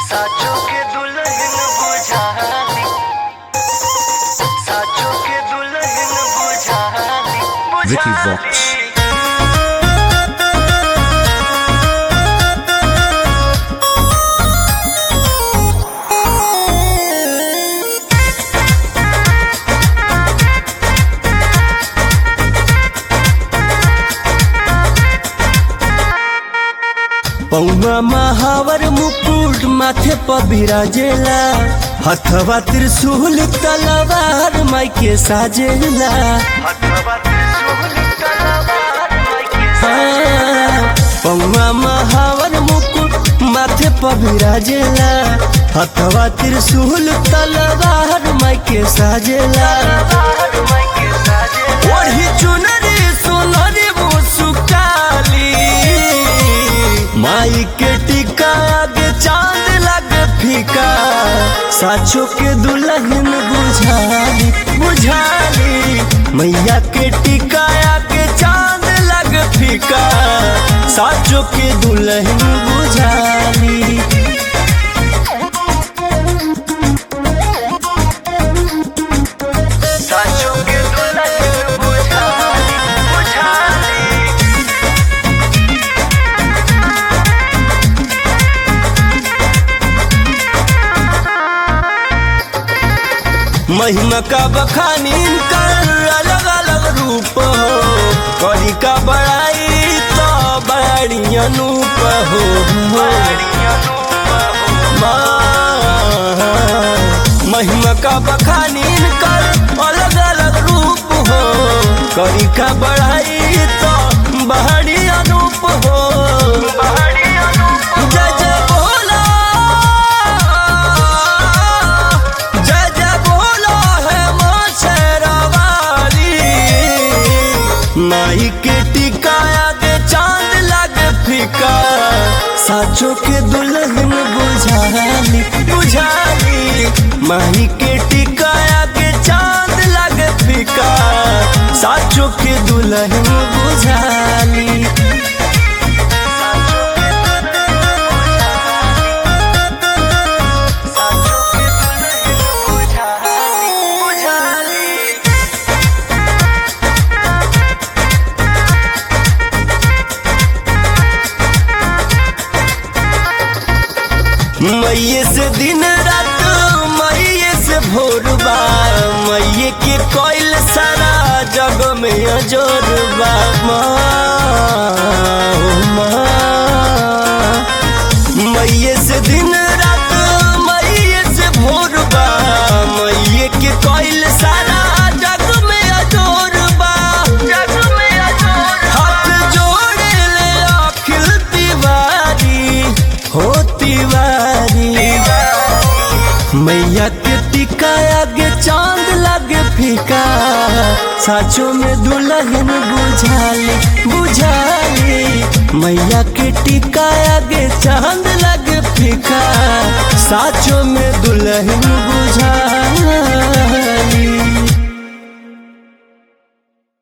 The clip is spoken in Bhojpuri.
साचो के दुल्हन बुझाली साचो के दुल्हन बुझाली Vicky बुझाली। Vox. पौवा महावर मुकुट माथे पर बिराजेला हथवा त्रिशूल तलवार माई के साजेला हथवा त्रिशूल तलवार मायके हाँ, पौवा महावर मुकुट माथे पर बिराजेला हथवा त्रिशूल तलवार माई के साजेला तलवार मायके साजे ओढ़ी चुनरी सोनरी मुसुकाली माई के टिका आगे चांद लगे फीका साचो के दुल्हन बुझाली बुझाली मैया के टिका आगे चांद लगे फीका साचो के दुल्हन बुझाली साचो के दुल्हन बुझाली बुझाली महिमा का बखानी कर अलग अलग रूप हो करी का बड़ाई तो बड़ी अनूप हो माँ, महिमा का बखानी कर अलग अलग रूप हो करी का बड़ाई तो बड़ी अनूप हो जय जय बोला जय जय बोला है माँ शेरावाली माई के टिकाया के चांद लगे फीका साचो के दुल्हन बुझाली बुझाली माई के टिकाया के चांद लगे फीका साचो के दुल्हन बुझाली साचो के दुल्हन बुझाली बुझाली मैये से दिन रात मैये से भोरबा मैये के कोयल सारा जग में अजोरबा माँ, ओ माँ। मैये से दिन रात मैये से भोरबा मैये के कोयल सारा जग में अजोरबा जग में अजोर हाथ जोड़े ले अखिल तिवारी हो तिवारी मैया के टिका आगे चांद लगे फीका साचो में दुल्हन बुझाली बुझाली मैया के टिका आगे चांद लगे फीका साचो में दुल्हन बुझाली